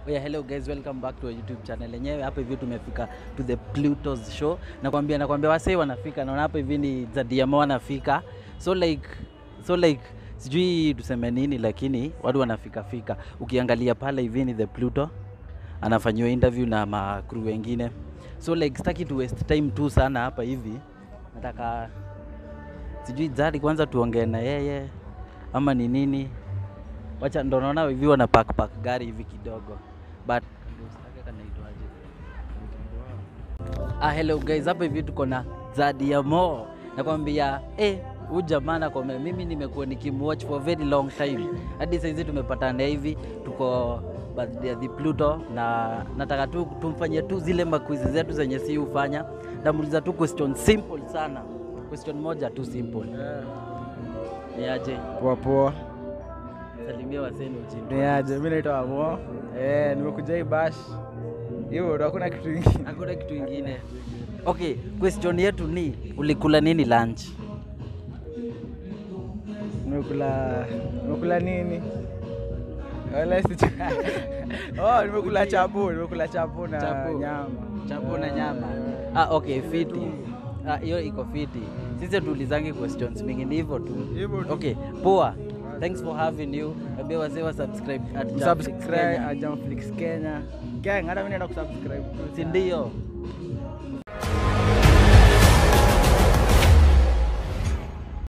Oh yeah, hello guys, welcome back to our YouTube channel. Yenyewe hapa hivi tumefika to the Pluto's show. Nakwambia nakwambia wasee wanafika. Naona hapa hivi ni Zadiamo wanafika. So like so like sijui tuseme nini lakini watu wanafika fika. Ukiangalia pale hivi ni the Pluto anafanyiwa interview na ma crew wengine. So like sitaki to waste time tu sana hapa hivi. Nataka sijui Zari kwanza tuongee na yeye ama ni nini wacha ndo naona hivi wana pack pack gari hivi kidogo but ah, hello guys hapa hivi tuko na Zadiamo nakwambia eh huyu jamaa nakwambia mimi nimekuwa nikimwatch for a very long time hadi saizi tumepatana hivi tuko birthday ya the Pluto na nataka tu tumfanyie tu zile makwizi zetu zenye si hufanya namuuliza tu question simple sana question moja tu simple niaje Poa poa. salimia waseni uchini Ni aje? Mimi naitwa Amo. Eh, nimekuja hii bash. Hiyo ndo hakuna kitu kingine. hakuna kitu ingine okay question yetu ni ulikula nini lunch Nimekula nimekula nini? Wala si Oh, nimekula chapo, nimekula chapo na Chapo. nyama. chapo na nyama ah, okay fiti Ah, hiyo iko fiti sisi tuulizangi questions mingi ni hivyo tu Hivyo tu. okay poa thanks for having you ambia wazee wa subscribe at Jamfix Subscribe Kenya. at Jamflix Kenya. Gang, hata mimi naenda kusubscribe. tu. si ndio